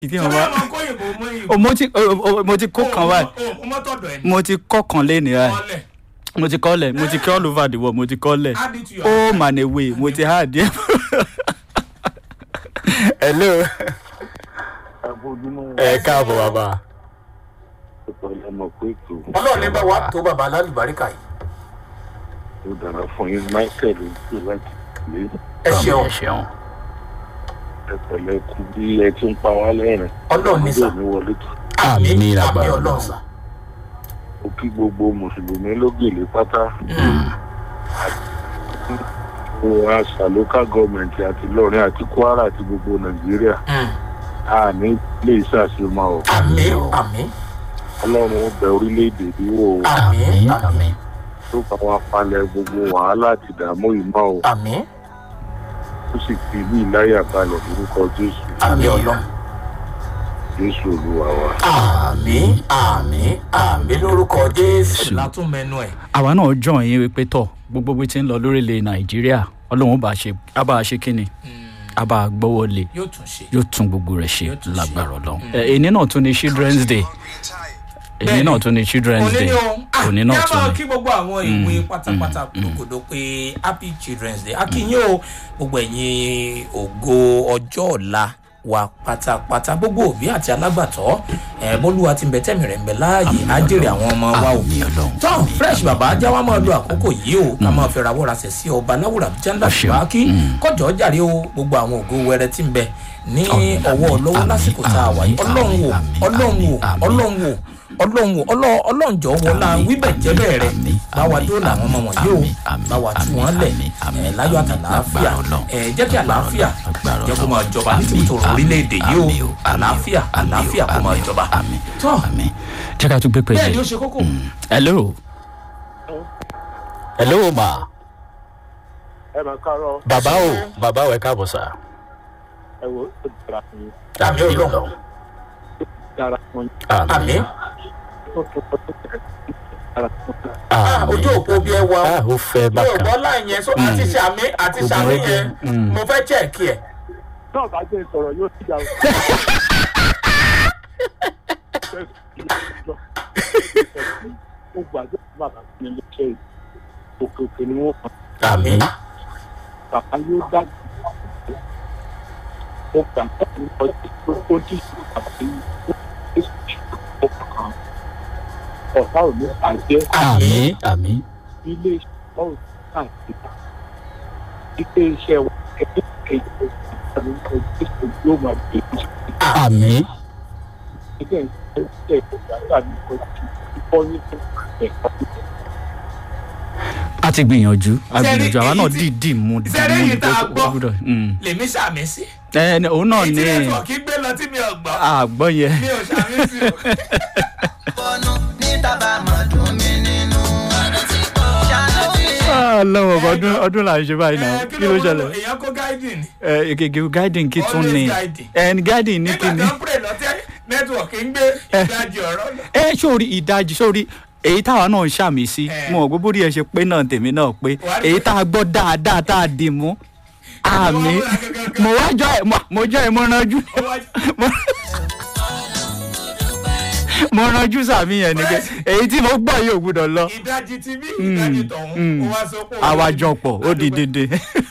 ìdí ṣé wọn wọ́n wá máa kó ìbò mọ́ ìbò. o mo ti o- o- mo ti kó kan wá o mọ́ tọ̀dọ̀ ẹ̀ ní mo ti kọ́ kan lé ní ẹ̀ ọlẹ̀ mo ti kọ́ lẹ̀ mo ti kọ́ all over the world mo ti kọ́ lẹ̀ add it to your ó mà ní wé mo ti há díẹ̀. hello àbójúmọ́ ẹ káàbọ̀ bàbá. ìpàdé ọmọ pé ètò ọlọ́run ní bá wa tó bàbá alálùbáríkà yìí ó dára fún yín michael ń pè láti lé ẹ ṣeun ẹ ṣeun. ẹpẹlẹ kú bí ẹ ti ń pa wá lẹ́rìn ọlọ́run ní sà ní wọlé tó àmì àmì lágbára ọlọ́run Ọlọ́run. sà ó kí gbogbo mùsùlùmí lógèlè pátá ó àṣà local government àti ìlọrin àti kwara àti gbogbo nàìjíríà a ní lè ṣàṣemọ ọ àmì àmì ọlọ́run ó bẹ orílẹ̀-èdè bí wò ó àmì àmì tó bá wa palẹ̀ gbogbo wàhálà àti ìdààmú ìmọ̀ ó àmì ó sì fi ìlú ìláyà balẹ̀ lórúkọ jésù àmì ọlọ́run jésù olúwa wa. àmì àmì àmì lórúkọ jésù. látún mẹnu ẹ. àwa náà jọ yín wípé tọ gbogbo bó ti ń lọ lórílẹ̀ nàìjíríà ọlọ́run bá ṣe á bá a ṣe kínni á bá a gbọ́wọ́ lé yóò tún ṣe. yóò tún gbogbo rẹ̀ ṣe Yóò tún ṣe. lágbára ọlọ́run. ẹ, èní náà tún ní children's day èní Bẹ́ẹ̀ni. náà tún ní children's òní day ni o ah òní ní náà a tún máa ní. kí gbogbo àwọn ìwé pátápátá kòkòdó pé happy children's day akínyìn o gbogbo ẹ̀yin ògo ọjọ́ ọ̀la wa pátápátá gbogbo òbí àti alágbàtọ́ ẹ̀ bólúwa ti ń bẹ tẹ́mi rẹ̀ ń bẹ láàyè á jèrè àwọn ọmọ wa o àmì ọlọ́run. tán fresh bàbá jáwá máa lo àkókò yìí o ká máa fẹ́ rawọ́ rasẹ̀ sí ọba láwùrà jẹ́ńdà Ẹ ṣeun. ṣùgbọ́n kí kọjọ́ jàre o gbogbo àwọn ògo wẹrẹ tí ń bẹ ní Àmín, ọwọ́ àmín, ọlọ́wọ́ àmín, lásìkò tá a wà yìí àmín, ọlọ́run wò àmín, ọlọ́run wò àmín, ọlọ́run wò ọlọ́run wò ọlọ́- ọlọ́run jọ wọlá Àmín, wíbẹ̀ jẹ́bẹ̀ rẹ̀ àmín, báwa àmín, dóòlà àwọn ọmọ àmín, wọ̀nyí o àmín, àmín, báwa tú àmín, wọn lẹ̀ àmín, àmín, ẹ̀ láyọ̀ àmín, àtàlàáfíà lágbára Ọlọ́run. ẹ̀ jẹ́ kí àlàáfíà Lágbára jẹ́ kó máa Ọlọ́run. jọba ní Àmín, tìbútò àmín, orílẹ̀-èdè yìí o àmín o, àmín o, àlàáfíà àmín o, àlàáfíà kó máa àmín o, jọba àmín, tọ́ àmín. jẹ́ ká tún gbé pé bẹ́ẹ̀ ni ó ṣe kókó hello. hello ma. ẹ máa kárọ bàbá o bàbá o ẹ káàbọ̀ sá. ẹ wo ó dára fún yín Àmín Ọlọ́run. ó dára fún yín àmì ó tó tó tó tẹ̀ dára fún yín. Ah, ojú òpó bí ẹ wà ó. ó fẹ́ mi ò bákan. gbọ́ láì yẹn so àti sàmì àti Kò sàmì gún régé. yẹn Mm. mo fẹ́ chẹ́ẹ̀kì ẹ̀. náà bá jẹ́ ìsọ̀rọ̀ yóò ti jà o. ó gbàgbé bàbá mi lókè òkè òkè ni wọ́n kàn àmì. bàbá yóò dá ó gbà pẹ̀lú ọjọ́ tó dì sí bàbá yìí ó sì ó kàn ọ̀tá ò ní bàjẹ́ àmì àmì. ilé iṣẹ́ ọ̀hún àti ilé iṣẹ́ wa ẹgbẹ́ kejì ìpàdé ọjọ́ yóò máa bẹ̀rẹ̀ àmì. ilé iṣẹ́ ìgbàgbà ní ọjọ́ ìfọ́ ní ẹ̀ka a ti gbìyànjú a Sẹ́rí, gbìyànjú àwa náà èyí tí- dìídì mú dìídì sẹ́rí mú èyí tá a dìídì gbọ́. ó gbúdọ̀. mm. lèmi sàmì sí. ẹ ẹ òun náà èyí ní tí nẹ́tíwọ̀kì gbé lọ tí mi ò gbọ́ àgbọ̀ yẹn. mi ò sàmì sí o. bọ́nú ní tábàámọ̀ dùn mí nínú. ṣàánú mi. lọ́wọ́ ọdún ọdún là ń ṣe báyìí náà Ẹ, kí ló ṣẹlẹ̀. èèyàn kó gáìdì ni. ẹ gègé guiding kí tún Always ni guiding. ẹ guiding ní nígbà kíni. tó ń pè lọ́tẹ́ nẹ́tíwọ̀kì ń gbé ìdajì ọ̀rọ̀ lọ. ẹ sórí ìdajì sórí èyí táwa náà ń ṣàmì sí Ẹ. mo ò gbogbo rí ẹ ṣe pé náà tèmi náà pé Wà á rí èyí pé- tá a gbọ́ dáadáa tá a dì mú àmì múra gangan. mo wá jọ ẹ mo- mo jọ ẹ mo ranjú Ó wá- mo- mo ranjú sàmì yẹn ni pé èyí tí mo gbọ́ yóò gbúdọ̀ lọ ìdajì ti bí ìdajì tọ̀hún mm. ó wá sọ pé. àwàjọpọ̀ ó di dédé.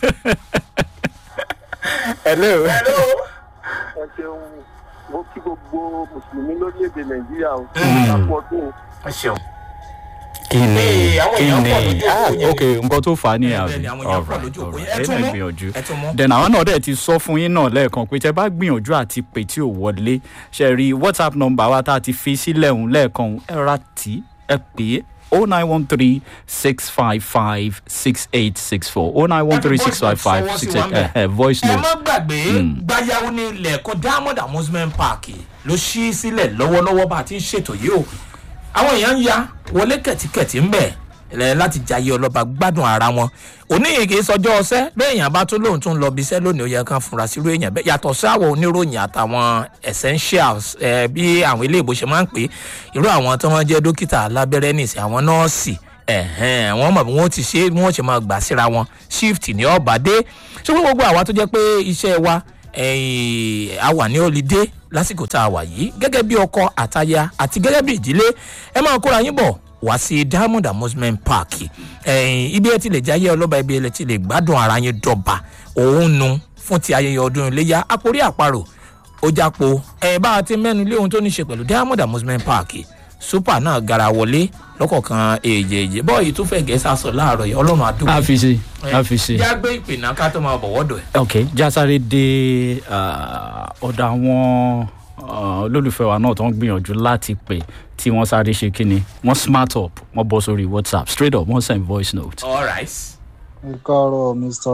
hello. Hello. ẹ ṣeun mo kí gbogbo mùsùlùmí lórílẹ̀‐èdè nàìjíríà o Mm. lápò ọdún ẹ ṣeun. kí ni Ee, àwọn kí èèyàn pọ̀ ni lójú ah òpó yẹn. ok nǹkan tó fà á ní Bẹ́ẹ̀ àbí ni, àwọn èèyàn pọ̀ Alright, lójú òpó yẹn. alright. Ẹ tún ẹ náà mú. gbìyànjú Ẹ tún mú. then àwọn náà dẹ̀ ti sọ fún yín náà lẹ́ẹ̀kan pé tẹ bá gbìyànjú àti pè tí ò wọlé ṣe rí whatsapp number wa tá a ti fi sílẹ̀ òun lẹ́ẹ̀kan òun, ẹ ra tí ẹ pè é o nine one three six five five six eight six four o nine one three six five five six eight voice ẹ note má gbàgbé gbayawo ní ilẹ̀ ẹ̀kọ́ diamond amusement park ló ṣí sílẹ̀ lọ́wọ́lọ́wọ́ bá a ti ń ṣètò yìí o àwọn èèyàn ń ya wọlé kẹ̀tíkẹ̀tí ń bẹ̀ ẹ, láti jayé ọlọ́ba gbádùn ara wọn oníyèké sọjọ́ ọsẹ́ bẹ́ẹ̀ èèyàn bá tún lóun tún lọ bí iṣẹ́ lónìí ó yẹ kán fura sírú èèyàn bẹ́ẹ̀ yàtọ̀ sí àwọn oníròyìn àtàwọn essentials ẹ, bí àwọn ilé ìbò ṣe máa ń pè é irú àwọn tí wọ́n jẹ́ dókítà alábẹ́rẹ́ nìsí àwọn nọ́ọ̀sì ẹ̀hẹ́n wọ́n mọ̀ bí wọ́n ti ṣe bí wọ́n ṣe máa gbà síra wọn shift ní ọ̀bà dé ṣùgbọ́n gbogbo àwa tó jẹ́ pé iṣẹ́ wa ẹ̀yìn, a wà ní olùdé lásìkò tá a wà yìí gẹ́gẹ́ bí ọkọ àtaya àti gẹ́gẹ́ bí ìdílé ẹ máa kóra yín bọ̀ wá sí diamond amusement park ẹ̀yìn, ibi ẹ ti lè jáyé ọlọ́ba ibi ẹ ti lè gbádùn ara yín dọ̀ba òun nu fún ti ayẹyẹ ọdún iléyà àpòrí àparò ó jápo ẹ bá a ti mẹ́nu lé ohun tó ní ṣe pẹ̀lú diamond amusement park super náà gara wọlé lọ́kọ̀ọ̀kan èjèèjì bọ́ọ̀yì tó fẹ́ gẹ̀ẹ́sà sọ láàárọ̀ yìí ọlọ́run àdúgbò a fi ṣe a fi ṣe. yá gbé ìpè náà ká tó máa bọ̀ wọ́dọ̀ ẹ̀. ok jásáré dé ah, ọ̀dọ̀ àwọn ah, olólùfẹ́ wa náà tó ń gbìyànjú láti pè tí wọ́n sáré ṣe kíni wọ́n smart up wọ́n bọ́ sórí whatsapp straight up wọ́n send voice note. all right. ẹ káàárọ̀ mr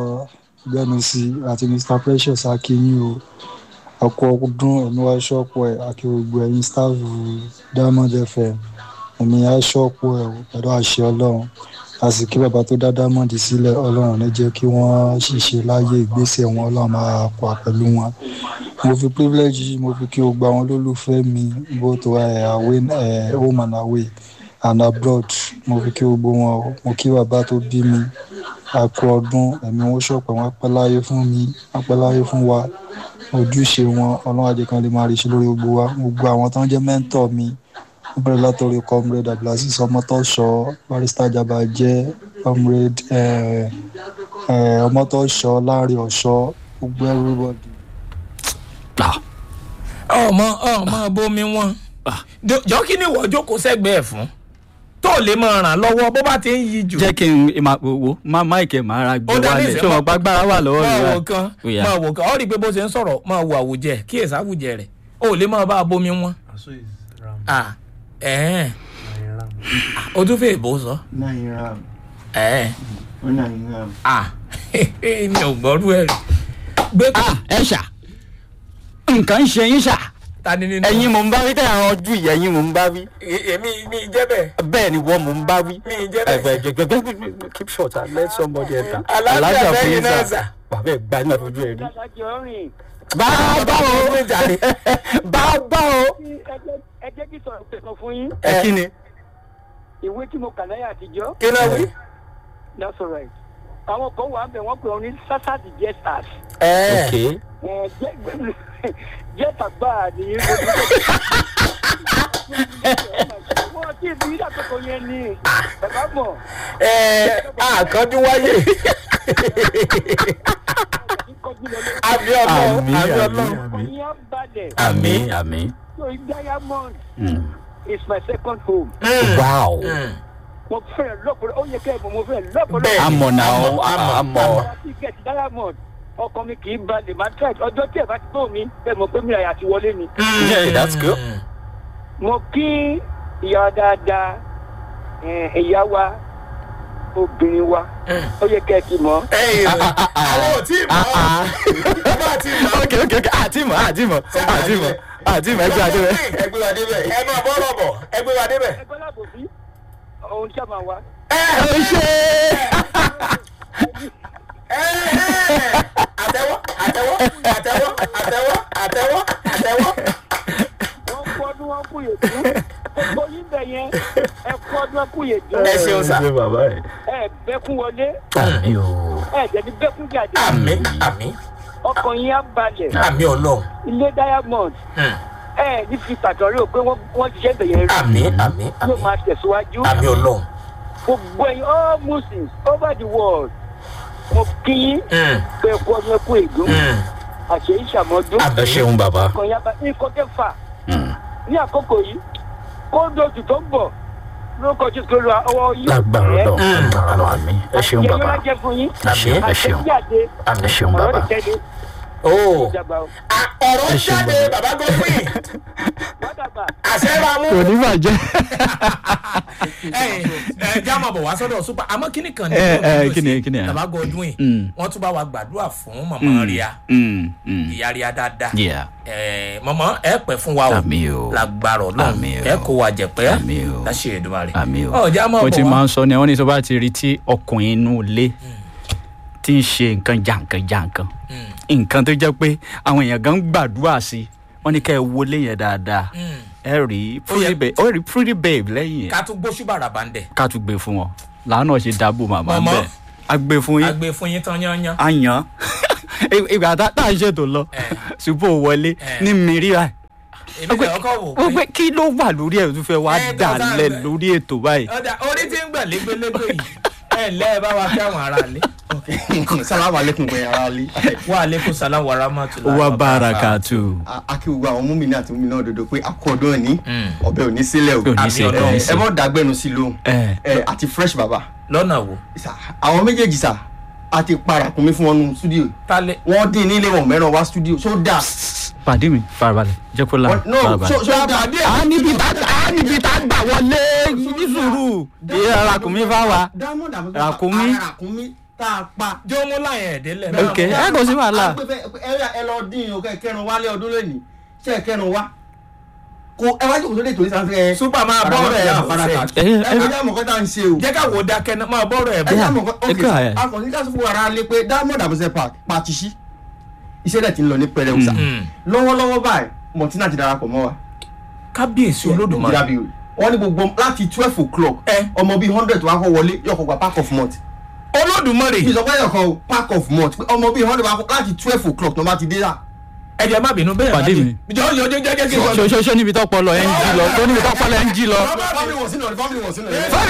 gbẹnusí àti mr precious akínyìn o ọkọ ọdún ẹ̀mí wá ṣọ́ọ̀pù ẹ̀ àti gbogbo ẹ̀yin staff diamond fm ẹ̀mí á ṣọ́ọ̀pù ẹ̀ o pẹ̀lú àṣẹ ọlọ́run a sì kí bàbá tó dá diamond sílẹ̀ ọlọ́run ní jẹ́ kí wọ́n ṣiṣẹ́ láyé ìgbésẹ̀ wọn ọlọ́run máa pa pẹ̀lú wọn mo fi privilege yìí mo fi kí o gba àwọn olólùfẹ́ mi both ẹ̀ away ẹ̀ home and away and abroad mo fi kí gbogbo wọn o mo kí bàbá tó bí mi àkú ọdún ẹ̀mí wọn ṣọ̀pẹ̀ wọn pẹ́ láyé fún mi wọn pẹ́ láyé fún wa ojúṣe wọn ọlọ́run àjẹ kan lè máa rí ṣe lórí gbogbo wa gbogbo àwọn tó ń jẹ́ mẹ́ńtọ̀ mi wọ́n bẹ̀rẹ̀ látọ̀rí comrade abdulaziz ọmọtọ́ṣọ barista jabajẹ́ comrade eh, eh, ọmọtọ́ṣọ láàrin ọ̀ṣọ́ gbogbo everybody. Ah, ọmọ ọmọ bomi wọn jọ kí ni ìwọ jókòó sẹ́gbẹ̀ẹ́ fún tó lè máa ràn lọ́wọ́ bó bá ti ń yí jù. jẹ́ kí n máa wo má máìkì máa ra gbé ó dá wálẹ̀ nísìnyí, tí wọ́n bá gbára wà lọ́wọ́ máa rẹ̀ wò kan Ó yá. máa wò kan ó rí i pé bó ṣe ń sọ̀rọ̀ máa wo àwùjẹ kí èsì àwùjẹ rẹ̀ ó lè máa bá a bomi wọn. So is ram. Ah, ẹ̀ẹ́n Nine ram. o tún fẹ́ ìbò sọ. Nine ram. ẹ̀ẹ́n Oh, nine ram. ah mi ò gbọ́rú ẹ̀ rí. gbé kó ah ẹ ṣá nǹkan ń ṣe yín ṣá ta ni nínú. ẹ̀yin mò ń bá wí tẹ̀ àwọn ojú ìyá ẹ̀yin mò ń bá wí E- èmi mi jẹ́ bẹ́ẹ̀ bẹ́ẹ̀ ni wọ́n mò ń bá wí. mi jẹ́ bẹ́ẹ̀. ẹgbẹ́ gbẹgbẹgbẹ keep short and let somebody enter. Alájà fẹ́yìn náà sà. bàbá ẹ̀ gbá ní àfojú ẹ̀ rí. adájọ́ rìn bàbá o bàbá o. ẹ jẹ́ kí sọ̀rọ̀ pẹ̀sọ̀ fún yín ẹ kí ni. ìwé tí mo kà láyé àtijọ́ kí ló wí. that's all right àwọn kan wà ń bẹ̀ wọ́n pè wọ́n ní sasadi jesters ẹ̀ẹ́ ok ẹ̀ jẹ́ jẹ́ta gbáà ní wọ́n ti bí ìdàkọ̀kọ̀ yẹn ní bàbá mọ̀ ẹ̀ẹ́ àkàndún wáyé. kọjú lọ lórí àmì ọlọ́run àmì àmì àmì ọlọ́run. àmì ọ̀yìn á balẹ̀ àmì àmì. so diamond Mm. is my second home wow. mo fẹ́ lọ́pọ̀lọ́ ó yẹ kẹ́ ẹ̀ mọ̀ mo fẹ́ lọ́pọ̀lọ́ Bẹ́ẹ̀. amọ̀ náà Amọ̀, amọ̀ amọ̀. amọ̀. tíkẹ́ẹ̀tì diamond ọkàn mi kì í balẹ̀ máa tẹ̀ ọjọ́ tí ẹ̀ bá ti tó mi ẹ̀ mọ̀ pé mi àyà ti wọlé ni. Yeah, that's good. mo kí ìyá dáadáa ẹ̀, ìyá wa obìnrin wa ó yẹ kẹ́ ẹ ti mọ̀ ẹ̀yìn àwọn ò tí ì mọ̀ ọ́ bá ti mọ̀ ọ́. ok ok ok àti mọ̀ àti mọ̀ àti mọ̀ àti mọ̀ ẹgbẹ́ àti mọ̀. ẹgbẹ́ wa débẹ̀. ẹ máa bọ́ rọ̀bọ̀ ẹgbẹ́ wa débẹ̀. ẹgbẹ́ láàbò sí ohun tí a máa wá. ẹ ẹ ṣe. ẹ àtẹwọ́ àtẹwọ́ àtẹwọ́ àtẹwọ́ àtẹwọ́ àtẹwọ́. wọ́n kú ọdún wọn kú yèdú gbogbo yín bẹ̀ yẹn ẹ kú ọdún wọn kú yèdú ẹ ṣeun sá. ṣe bàbá rẹ̀. ẹ bẹ́kún wọlé àmì o. ẹ jẹ̀bi bẹ́kún jáde àmì àmì ọkàn yín á balẹ̀ àmì ọlọ́run. ilé diamond ẹ ní fi pàtàkì pé wọ́n wọ́n ti ṣe bẹ̀yẹn rí àmì àmì yóò àmì máa tẹ̀síwájú àmì ọlọ́run. gbogbo ẹ̀yin all muslims over the world mo kí yín pé ẹkú ọdún ẹkú ègún àṣẹ ìṣàmọ́dún Àmì. ẹ ṣeun bàbá. ọkàn yín á balẹ̀ nǹkan kẹfà ní àkókò yìí kó dójú tó ń bọ̀ lórúkọ tí kò lọ ọwọ́ yìí lágbára lọ lágbára lọ àmì ẹ ṣeun àṣẹ bàbá yóò jẹ fún yín ẹ ṣeun ẹ ṣeun àṣẹjáde ẹ ṣeun ọ̀rọ̀ bàbá. ìtẹ́lẹ̀ ó ìjàgbá o ọ̀rọ̀ Ẹ ṣeun jáde bàbá gómìn wádàgbà àṣẹ ra mú. kò ní bàjẹ́. ẹ ẹ já máa bọ̀ wá sọ́dọ̀ super àmọ́ kíní kan ní Ẹ, ẹ, ọdún kíni, yìí kíni, bàbá godwin yìí Mm. wọ́n tún bá wa gbàdúrà fún màmá ríà Mm, mm. ìyá ríà dáadáa Yeah. ẹ mọ̀mọ́ ẹ pẹ́ fún wa o Àmì o. lágbára ọlọ́run Àmì o. ẹ kó wa jẹ̀pẹ́ Àmì o. láṣẹ Èdùmàrè àmì o. ọjà máa mo ti bọ̀ máa wá ń sọ ni wọ́n ní tó bá ti rí tí ọkùnrin inú ilé tí ń ṣe nǹkan jàǹkan jàǹkan nǹkan tó jẹ́ pé àwọn èèyàn gan ń gbàdúrà sí wọ́n ní ká ẹ wọlé yẹn dáadáa ẹ rí pretty babe ó rí pretty babe lẹ́yìn yẹn ká tún gbóṣùbà ràbàǹdẹ̀ ká tún gbé fún wọn làánà ṣe dábò màmá ń mọ̀mọ́ bẹ̀. agbe fún yín agbe fún yín tán yányán. àyàn ìgbà tá tá à ń ṣètò lọ Eh. ṣùgbọ́n wọlé Eh. ní mìíràn èmi tẹ̀ ọkọ̀ wò ó pé pé kí ló wà lórí ẹ̀ tó fẹ́ wá Eh, tó dà sáà lẹ̀ bẹ̀. lórí ètò báyìí. ọ̀dà orí tí ń gbà légbélégbé yìí ẹ̀ ǹlẹ́ ẹ bá wa kí àwọn ará lé. salamu aleykum gbẹ̀yìn ara lé wa aleykum salaam wa rahmatulah. wa barakatu. akí gbogbo àwọn múmi ní àti múmi náà dodo pé akọ́dún òní Mm. ọbẹ̀ òní sílẹ̀ o Kò ní sí Àbí kò ní Ọlọ́run. sí. ẹ mọ̀ dàgbẹ́nu sí lóhùn ẹ ẹ àti fresh baba lọ́nà wo. Sà, àwọn méjèèjì sà a ti para kùnmí fún wọn nù studio tálẹ̀ wọ́n dín nílé wọn mẹ́ràn wá studio so dáa pàdé mi farabalẹ̀ jẹ́ kó la Wọ́n- no farabalẹ̀. so so dáa a níbi tá a níbi tá a gbà wọlé ní sùúrù ìyá ràkúnmí fá wa. diamond àbúkọ Ràkúnmí. ràkúnmí tá a pa jọ́mú láyẹn ẹ̀dẹ́lẹ̀ Ok, ẹ kò sí wàhálà. ẹ lọ dín o kẹ kẹrin wálé ọdún lónìí ṣe é kẹrin wá kò ẹ wá jókòó sóde tòní sáfẹ ẹ Super máa bọ́ọ̀rọ̀ ẹ̀ bọ̀ sẹ́. ẹ Ẹ- ẹ ẹ mọ̀ kọ́ta ń ṣe o jẹ́ ká wo dákẹ́ náà máa bọ́ọ̀rọ̀ ẹ̀ ẹ bọ̀. jẹ́ mọ̀ kọ́ ẹ ok kọ́ ẹ. akọ̀ní ká sọ fún ara lé pé diamond àbúṣe park pàtìṣí iṣẹ́ dẹ̀ ti ń lọ ní pẹrẹu sà Mm. lọ́wọ́lọ́wọ́ báyìí mọ̀tínà ti darapọ̀ mọ́ wa kábíyèsí olódùmarè. Nàìjíríà bí wọ́n ní gbogbo láti twelve o'clock Ẹ. ọmọ bíi hundred wá kọ́ wọlé yọkọ̀ gba park of month olódùmarè ìsọpẹ́ yọkọ̀ o park of month pé ọmọ bíi hundred wá kọ́ láti twelve o'clock tó bá ti dé rà ẹ̀jẹ̀ má bínú bẹ́ẹ̀ Pàdé má mi. dé. jọ jọ jọ jẹ́ kí n sọ. ṣoṣoṣo níbi tó pọ̀ lọ ẹ̀ ń jí lọ tó níbi tó pọ̀ lọ ẹ̀ ń jí lọ. family wọ̀ sínú ọ̀rẹ́ family wọ̀ sínú ọ̀rẹ́.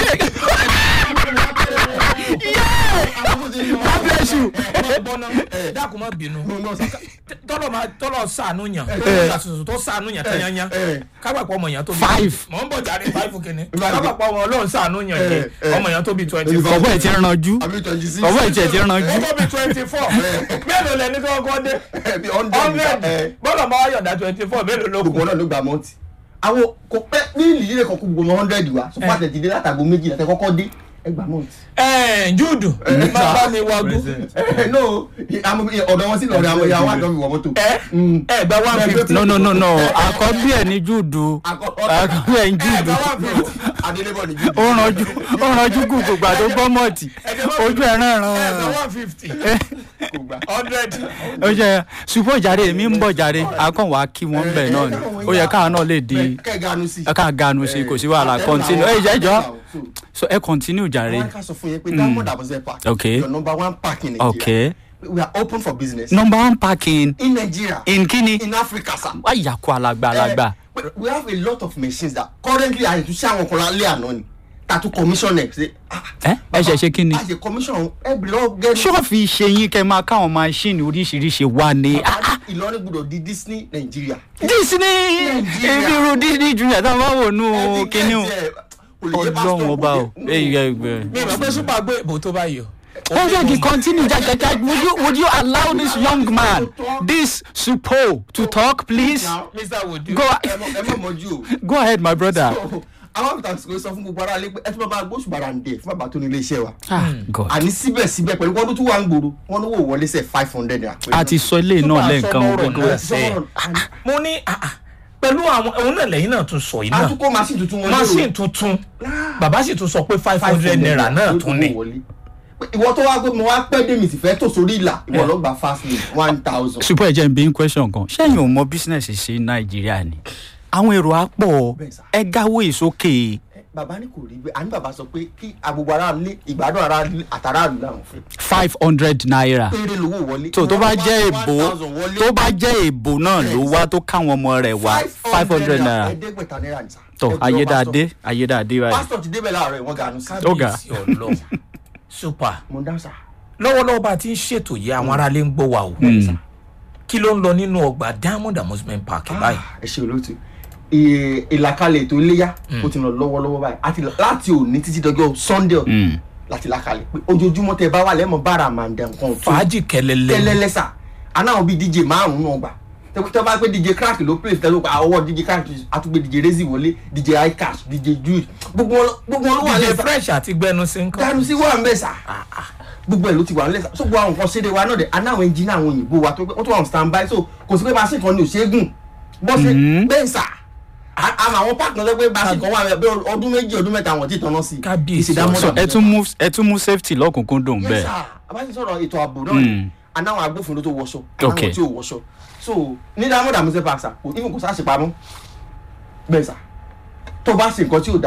God bless you. bọ́nà dákun má bínú No, no, sir. tọ́lọ̀ máa tọ́lọ̀ sànú yàn Eh. àtúntò tó sànú yàn tẹ́yányá eh. kábàpọ̀ ọmọ yàn tó bí Five. mọ̀ ń bọ̀ jáde five kìíní Five. kábàpọ̀ ọmọ ọlọ́run sànú yàn jẹ Eh, eh. ọmọ yàn tó bí twenty Five. four ọ̀bọ̀ ẹ̀ ti ranjú àbí twenty six. ọ̀bọ̀ ẹ̀ tiẹ̀ ti ranjú. ó tó bí twenty four mélòó lẹni tó kọ́ dé bí hundred. hundred ẹ, bọ́lọ̀ máa yọ̀dá twenty four mélòó ló kù gbogbo náà ló gba mọ́tì. àwọn kò pẹ́ ní ìlílẹ̀ kan kó gbogbo hundred wa so pàtẹ́ ti dé látàgbo méjì láti kọ́kọ́ dé ẹ gba mọ́tì. ẹ̀ẹ́n júùdù máa bá mi wagú no àmọ́ ọ̀dọ̀ wọn sí lọ́ọ̀rẹ́ àwọn ìyá wa àjọ mi wọ̀ mọ́tò. ẹ Mm. ẹ gba one fifty no no no no àkọ́bí ẹ̀ ní júùdù àkọ́bí ẹ̀ ń júùdù adélébọ̀ ní ó ranjú ó ranjú gùgù gbà tó gbọ́ mọ̀tì ojú ẹ̀ ràn ẹ gba ràn. one fifty kò gbà. hundred ó jẹ́ ṣùgbọ́n jàre èmi ń bọ̀ jàre akọ̀wá kí wọ́n bẹ̀ náà ni ó yẹ káwọn náà lè di kẹ́ ganu sí. ẹ ká ganu sí kò sí wàhálà continue ẹ jẹ́ jọ́ so ẹ continue jàre. wọ́n ká sọ fún yín pé diamond abuse park Okay. your number one park in nigeria okay we are open for business number one parking in nigeria in kini in africa sir. wáyàkó alàgbà alàgbà. Eh, we have a lot of machines that currently a tún ṣe àwọn kan lálẹ́ àná ni tatu commission ẹ̀ ṣe. ẹ ẹ ṣe ṣe kí ni. a ṣe commission every law get. ṣọ́ọ̀fì ṣe yín kẹ́ máa káwọn máṣíìnì oríṣiríṣi wá ní. ìlọrin gbọdọ̀ di disney nigeria. disney ebi ru disney junior táwọn bá wò nù kíní o. ọlọ́run ọba o. Ey, ey, ey. mi ìmọ̀ pé super gbé ìbò tó báyìí o. ẹ jẹ́ kí continue jajaja would you would you allow this young man this supo to talk please mr wodu. go ẹ mọ̀ mọ́jú o. go ahead my brother. àwọn àgùntàn sọ sọ fún gbogbo ara lé pé ẹ tún bá bá gbóṣù bàrà ń dẹ̀ fún bàbá tó ní ilé iṣẹ́ wa. ah god àní síbẹ̀síbẹ̀ pẹ̀lú wọ́n tó wà ń gbòòrò wọ́n lówó wọlé sẹ̀ five hundred naira. a ti sọ ilé náà lẹ́ẹ̀kan Super gbogbo sọmọrọ̀ ẹ̀. náà sẹ́ mo ní ah, ah, pẹ̀lú àwọn òun náà lẹ́yìn náà tún sọ yìí náà àtúkọ̀ machine tuntun wọn machine tuntun bàbá sì tún sọ pé five hundred naira náà tún ni. ìwọ tó wá pé mo wá pẹ́ dé mi sì fẹ́ tò sórí ìlà ìwọ lọ gba fast lane one thousand. super ẹ jẹ́ n bí n question kan ṣẹ́yìn ò mọ business ṣe ní nàìjíríà ni àwọn èrò á pọ̀ Bẹ́ẹ̀ sà. ẹ gáwó ìsókè bàbá ní kò rí bẹ́ẹ̀ àní bàbá sọ pé kí agbègbè ara lé ìgbádùn ara lé àtàràlù làwọn fẹ́. five hundred naira péré lówó wọlé. tó tó bá Wọ́n jẹ́ wá èbó 1,000 wọlé. tó bá jẹ́ èbó náà ló wá tó káwọn ọmọ rẹ̀ wá five hundred naira ẹ̀ẹ́dẹ́gbẹ̀ta náírà ní sá. tó Ẹ jọ ayédáadé ayédáadé báyìí. pásítọ̀ ti débẹ̀ láàárọ̀ ìwọ̀n ganu sí. Ó ga. kábíyèsí ọlọ́run super mo dá sá. lọ́wọ́lọ́wọ́ bá a ti ń ṣètò yìí àwọn aráalé ń gbọ́ wa o kí ló ń lọ nínú ọgbà diamond amusement park báyìí. ẹ ṣe olóòtú Ì- ìlàkalẹ̀ ètò iléyà ó ti lọ lọ́wọ́lọ́wọ́ báyìí àti láti òní títí dọjọ́ sunday Mm. láti làkalẹ̀ pé ojoojúmọ́ tẹ bá wà lẹ́mọ̀ bára àmàǹdà nǹkan tó fàájì kẹlẹlẹ tẹ́lẹ́lẹ́sà anáwọn bíi dj márùn-ún náà gbà tẹ- tẹ bá pé dj crack ló play tẹ́lẹ̀ pa ọwọ́ dj crack àtúgbé dj rezi wọlé dj icash dj jude gbogbo wọn gbogbo wọn ló wà dj lẹ́sà fresh àti gbẹnusí ń dànù kọ́. sí wà ń bẹ̀ sà gbogbo ẹ̀ ló ti wà ń lẹ́sà so gbogbo àwọn nǹkan ṣẹ́dẹ̀ wa náà dẹ̀ anáwọn ẹnjìnà àwọn òyìnbó wa tó pé wọ́n tó wà on stand by so kò sí pé bá a ṣe kan ní òṣègùn bọ́ ṣe bẹ́ẹ̀ sà À- àmọ́ àwọn páàkì náà sọ pé bá a ṣe kan wà bẹ́ẹ̀ ọdún méjì ọdún mẹ́ta àwọn tí ì tanná sí i Kábíyèsí ìsìdámọ́ so ẹ tún mú ẹ tún mú safety lọ́kùnkúndùn yes bẹ́ẹ̀. sir abájú sọ̀rọ̀ ètò ààbò náà Mm. ni anáwọn agbófinró tó wọṣọ Okay. anáwọn tí ò wọṣọ so ní diamond amusement park sa kò even kò sá ṣe pamọ́ bẹ́ẹ̀ sà tó bá ṣe nǹkan tí ò da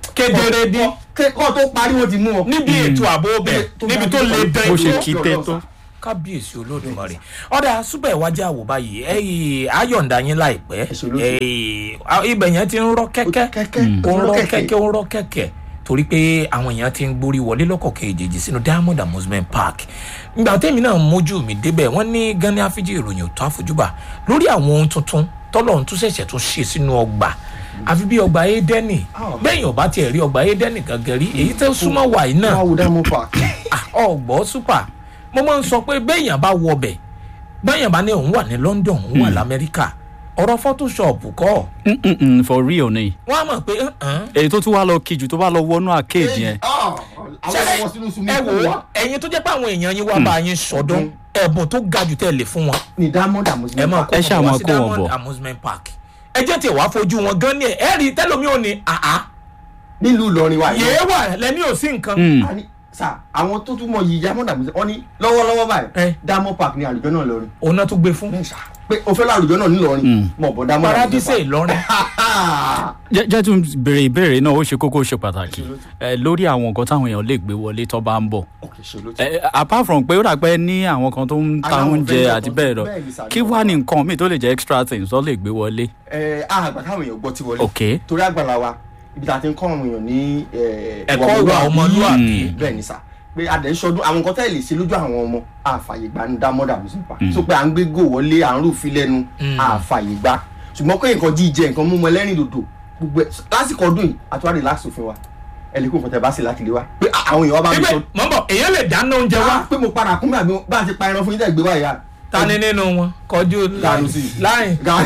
kedere ní kọ́ tó parí wọn ti mú wọn. níbi ètò ààbò bẹ̀ tó níbi bá tó dé le pẹ̀lú- dán bó ṣe ètò. kí tẹ́ tó. kábíyèsí olódùmarè ọ̀dà súpẹ̀ ìwájà wò báyìí ẹ̀yìn ayọ̀ǹda yín láìpẹ́ Ẹ̀sùn olódù. ẹ̀yìn a- ibẹ̀ yẹn ti ń rọ́ kẹ́kẹ́ kẹ́kẹ́ ó ń rọ́ kẹ́kẹ́ ó ń rọ́ kẹ́kẹ́ torí pé àwọn èèyàn ti ń gborí wọlé lọ́kọ̀ kejì sínú diamond amusement park ìgbà tẹ́mi náà mójú mi débẹ̀ wọ́n ní gani afiji ìròyìn òtún àfojúbà lórí àwọn ohun tuntun tọ́lọ́run tún ṣẹ̀ṣẹ̀ tún ṣe sínú ọgbà àfi bí ọgbà édẹ́nì Ah. bẹ́ẹ̀ yóò bá tiẹ̀ rí ọgbà édẹ́nì gangan rí èyí tẹ́ súnmọ́ wàyí náà wọ́n á wo diamond park. ọgbọ́ super mo máa ń sọ pé béèyàn bá wọ ọbẹ̀ béèyàn bá ní òun wà ní london òun wà lamẹ́ríkà ọ̀rọ̀ photoshop kọ́ Mm, mm, mm, for real ni wọ́n á mọ̀ pé "Uh-uh." èyí tó tún wá lọ kíjù tó bá lọ wọnú arcade yẹn Ah, àwọn ọmọ sínú sunmi ẹ kò wò ó wá. ẹ̀yin tó jẹ́ pé àwọn èèyàn yín wá bá yín sọdún ẹ̀bùn tó ga jù tẹ́ lè fún wọn ní diamond ẹ amusement máa park. kó Ẹ ṣáà wọn máa wá sí kó wọn diamond bọ̀. amusement park ẹ jẹ́ tiẹ̀ wá fojú wọn gan ni ẹ̀ ẹ́ rí tẹ́lómi ò ní àá nílùú ìlọrin wa yìí. yéé wà lẹ́ni ò sí nǹkan Mm. a ní sà àwọn tó tún mọ yìí diamond amusement wọ́n ní lọ́wọ́lọ́wọ́ Eh. báyìí diamond park ní àlùjọ náà lọrin. òun náà tún gbé fún bẹ́ẹ̀ sà pé o fẹ́ lọ àlùjọ náà nílọrin mọ̀ bọ́ diamond paradise ìlọrin jẹ́ jẹ́ tún béèrè ìbéèrè náà ó ṣe kókó ó ṣe pàtàkì ẹ lórí àwọn nǹkan táwọn èèyàn lè gbé wọlé tó bá ń bọ̀ ok ṣe ló ti. ẹ apart from pé ó dàgbẹ́ ní àwọn kan tó ń ta Àwọn oúnjẹ vendor àti kan bẹ́ẹ̀ tó- lọ bẹ́ẹ̀ ni sir, kí wá ní nǹkan míì tó lè jẹ́ extra things tó lè gbé wọlé. ẹ àgbà káwọn èèyàn gbọ́ ti wọlé. Ok. torí àgbàlá wa ibi tá a ti ń kọ́ àwọn èèyàn ní ẹ, Ẹ̀kọ́ ìwà ọmọlúwàbí. bẹ́ẹ̀ ni sà pé adẹ̀ ń ṣọdún àwọn nǹkan tẹ́ lè ṣe lójú àwọn ọmọ àfàyè gbà ní diamond amusement park so pé à ń gbé gò wọlé à ń rúfin lẹ́nu àfàyè gbà ṣùgbọ́n pé nǹkan jíjẹ nǹkan mímu ẹlẹ́rìn dòdò gbogbo ẹ̀ lásìkò ọdún yìí àtúwárí relax òfin wa ẹ lè kó nǹkan tẹ bá sì láti lé wa pé àwọn èèyàn wa bá mi ibẹ̀ sọ mọ̀ ń bọ̀ èèyàn lè dáná oúnjẹ wá wá pé mo padà kún bí àbí bá a ti pa ẹran fún yín tẹ́ gbé wáyà ta ni nínú wọn kọjú Gànú sí. láì Ga-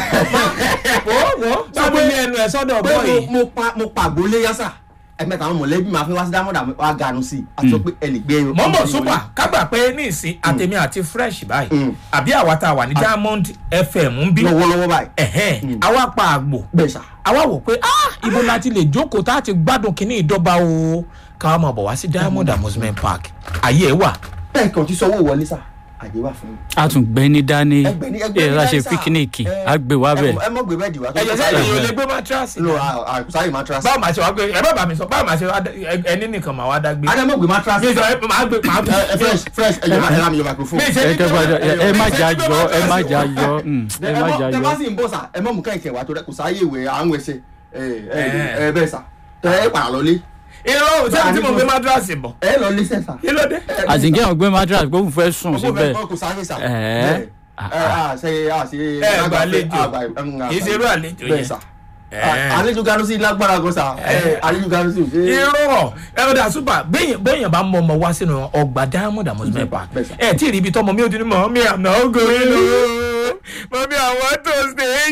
wo wo sábẹ́ ní ẹnu ẹ̀ sọ́dọ̀ pé bọ́ yìí mo- mo pa mo pa àgbólé yásà ẹ̀mẹ́ta àwọn mọ̀lẹ́bí máa fi wá sí diamond wa ganu sí i àti sọ pé ẹ lè gbé ẹran. mọ̀ ń bọ̀ súpà kágbà pé ní ìsín àtẹ̀mí àti fresh báyìí Mm. àbí àwa tá a wà ní diamond fm ń bí lọ́wọ́lọ́wọ́ báyìí ẹ̀hẹ́n àwa pa àgbò bẹ́ẹ̀ sà àwa wò pé ah ibo la ti lè jókòó tá a ti gbádùn kínní ìdọ́gba o káwa máa bọ̀ wá sí diamond amusement park ayé ẹ̀ wà bẹ́ẹ̀ kan ti sanwó wọlé sà àyè wà fún mi. a tún gbé ní dání ẹgbẹ́ ní ẹgbẹ́ ẹ ní láṣẹ láì sà. píkíníkì Ẹ- á gbé wá ẹ bẹ́ẹ̀. mọ̀- ẹ mọ̀ gbé bẹ́ẹ̀dì wá. ẹ̀yẹ sẹ́yìn èèyàn lè gbé matrasi no àkùsáyè matras. báwo máa ṣe wá gbé ẹ bá bá mi sọ báwo máa ṣe wá dá- ẹ- ẹni nìkan máa wá dá gbé. adé mọ̀ gbé matras. mi sọ ẹ máa gbé máa ẹ ẹ fresh fresh ẹ jọ máa ẹ lámì yọ microphone. mi ṣe ẹ ní kẹ́ bá- ẹ- ẹ má jà gbé yọ ẹ má mattress jà wá. yọ mm, ẹ má jà tẹ bá yọ. sì ń bọ̀ sà ẹ mọ̀ mú kẹ̀kẹ́ wá tó rẹ kò sáyé ìwé à ń wẹsẹ̀ ẹ ẹ Ẹ. ẹ bẹ́ẹ̀ sà tẹ ẹ padà lọlé irọ́ ò sẹ́ni tí mo gbé matrasi bọ̀ ẹ lọ lé sẹ́sà. kí ló dé. àtìgẹ́ ọ̀gbẹ́ mattress pé òun fẹ́ sùn síbẹ̀. kò sáré sà. Ẹ. Bẹ́ẹ̀. ẹ à ṣe à ṣe. ẹ gbàlejò kì í ṣe irú àlejò bẹ́ẹ̀ yẹn. sà. Ẹ. àlejò ganu sí lágbára gan sà. Ẹ. àlejò ganu sí. irọ́ ẹ ò dà súpà béèyàn béèyàn bá mọ ọmọ wá sínú ọgbà diamond amusement park Bẹ́ẹ̀ sà. ẹ tí ì rí ibi tọmọ mi ò dín ní mọ mi àná ògòrè lò mọ̀mí àwọn tó ṣe é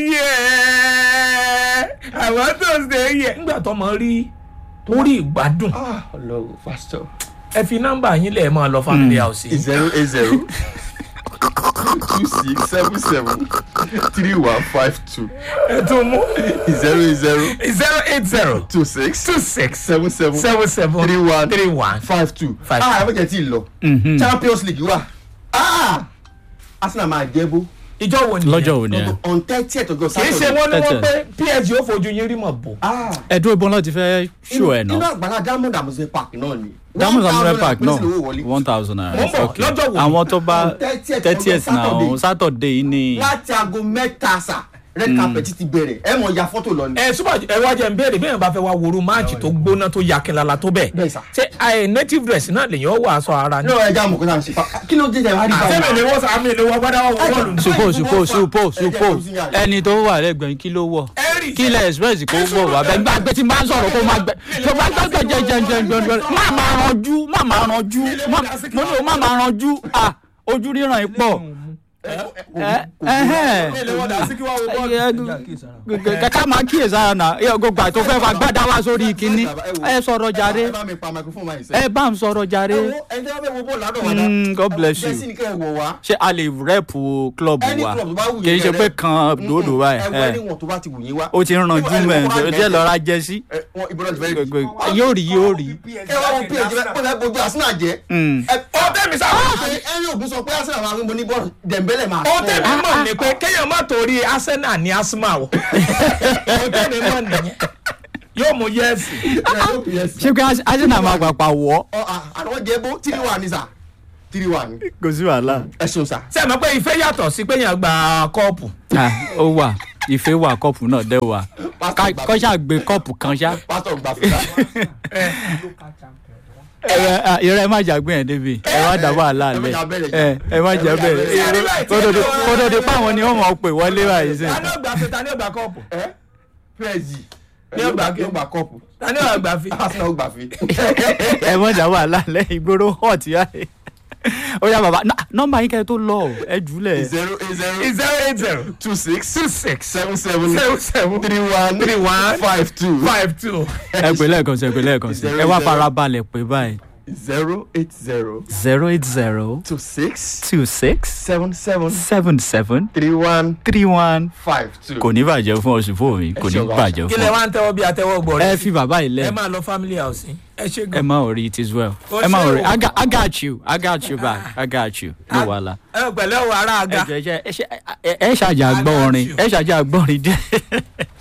yẹ àwọn tó ṣe é yẹ ńgbà tọmọ rí orí ìgbádùn ah ọlọ́run pásítọ̀. ẹ fi nọ́mbà yín lẹ́ẹ̀ máa lọ family house yìí. zero eight zero two six seven seven three one five two ẹ tún mú zero eight zero zero eight zero two six two six seven seven seven seven three one three one. five two. Five ah ẹ bẹ́ẹ̀ tí ì lọ champions league wà ah arsenal máa jẹ́ bó ìjọ wo ni lọ́jọ́ òní ẹ. on thirtieth of kì í ṣe saturday. wọ́n ní wọ́n Tẹ́tẹ́. pé psg ó fojú yín rí mọ̀ bò. ah ẹ dúró ìbọn náà ti fẹ́ ṣó ẹ̀ inú náà. àgbàlá diamond amusement park náà ni. diamond One amusement thousand park naira pèsè lówó náà wọlé. one thousand Mo ń naira bọ̀, okay. lọ́jọ́ wo? àwọn tó bá On 30th thirtieth ọjọ́ náà Saturday. saturday yìí ni. láti aago mẹ́ta sà red carpet ti bẹ̀rẹ̀ ẹ mọ̀ ya fọ́tò lọ ni. ẹ súpà ẹ wá jẹ́ n béèrè bí èèyàn bá fẹ́ wá woru máàcì tó gbóná tó yakinlala tó bẹ́ẹ̀ Bẹ́ẹ̀ sà. ṣé ẹ native dress náà lèyàn wọ aṣọ ara ni. ní ọ̀rẹ́ ẹja mọ̀ kó náà ṣe fa kí ló dé tẹ̀ wá rí sẹ́mi báyìí. lè wọ́ sàmì lè wọ́ gbádá wọ́ bọ́ọ̀lù. supo supo supo supo ẹni tó wà lẹ́gbẹ̀ẹ́ kí ló wọ̀ Ẹ̀rì. kí lẹ̀ express kó wọ̀ wá bẹ́ẹ̀ gbàgbé tí n bá ń sọ̀rọ̀ kó má gbẹ tó bá gbàgbé jẹjẹjẹjẹjẹ má máa ranjú má máa ranjú má- mo ní o má máa ranjú ah ojú ríran yìí pọ̀ ẹ ẹhẹ́n kàkà máa kíyèsí ara nà ẹ gbogbo àti tó fẹ́ fà gbádá wá sórí kínní ẹ sọ̀rọ̀ jàre ẹ bá mi pa microphone máa yìí sẹ́. ẹ bá ń sọ̀rọ̀ jàre ẹ wo ẹni tí wọ́n fẹ́ wo bọ́ọ̀lù ládọ̀ wá Mm, God bless you. jẹ́sí ni kẹ́ ẹ wọ̀ wá. ṣé a lè rẹ́pù club Any wa club tó bá wù yín kì í ṣe kẹ́ pé rep. kan dòdò ẹ báyìí wọ ẹ. ẹni wọn tó bá ti wù yín wá. ó ti ń ranjú mẹ́rin jẹ́ lọ́ra jẹ́ sí ẹ wọn ìbọn náà ti fẹ́ rí. yóò rí yóò rí. ẹ wá wọn ph bẹ́ẹ̀ pọ̀ fẹ́ bójú arsenal jẹ́. Mm. ẹ ó tẹ̀mí sá. ẹni ògùn sọ pé arsenal máa ń bo ní bọ́ọ̀lù dẹ̀mbẹ́lẹ̀ máa ó tẹ̀mí mọ̀ ní pé kéèyàn má torí arsenal ní asma o. ó tẹ̀mí mọ̀ nìyẹn. yóò mú yẹ́ẹ̀sì. ṣé pé arsenal máa pàpà wọ́ àwọn jẹ́bó three one ni sà three one kò sí wàhálà. ẹ ṣeun sà. ṣé ẹ mọ̀ pé ìfẹ́ yàtọ̀ sí pé yàn gba kọ́ọ̀pù. Ah, ó wà ìfẹ́ wà kọ́ọ̀pù náà dẹ́ wà Ká- kọ́ ṣáà gbé kọ́ọ̀pù kan ṣá. pásítọ̀ gbà fún wa. ẹ ẹ má jà gbé yẹn débi ẹ má dá wàhálà ẹ má lẹ jà bẹ̀rẹ̀ jà. ẹ ẹ má jà ẹ má jà bẹ̀rẹ̀ bẹ̀rẹ̀. kótó di páwọn ni wọ́n mọ̀ ọ́ pè wọlé báyìí sí. ta ni ó gbà fi ta ni ó gbà kọ́ọ̀pù. ẹ pẹ́ẹ́sì Ní ọgbà ní ọgbà kọ́ọ̀pù ta ni ó gbà fi. arsenal gbà fi. ẹ má dá wàhálà lẹ ìgboro hot yá ẹ. ó yá bàbá ná- nọ́mbà yín kẹ́ tó lọ ẹ jùlẹ̀. zero eight zero zero eight zero two six two six seven seven seven seven three one three one five two five two. ẹ pè lẹ́ẹ̀kan sí ẹ pè lẹ́ẹ̀kan sí ẹ wá farabalẹ̀ pé báyìí zero eight zero zero eight zero two six two six seven seven seven seven three one three one five two. kò ní bàjẹ́ fún oṣù fún mi kò ní ṣe ọ̀gá. bàjẹ́ kí fún lẹ ọ. wá ń tẹ́wọ́ bí atẹ́wọ́ gbọ́ ẹ rẹ̀. fi bàbá yìí lẹ ẹ máa lọ family house yín. ẹ ṣe ẹ gan. má ò rí it as well Ó ẹ má ṣe ò rí o. I got- I got you I got you back I got you ní wàhálà. ẹ pẹ̀lẹ́ o ará ẹ aga. jẹ́ ẹ ṣe- ẹ ṣe- ẹ ṣàjà gbọ́ I got orin you. ẹ ṣàjà gbọ́ orin díẹ̀.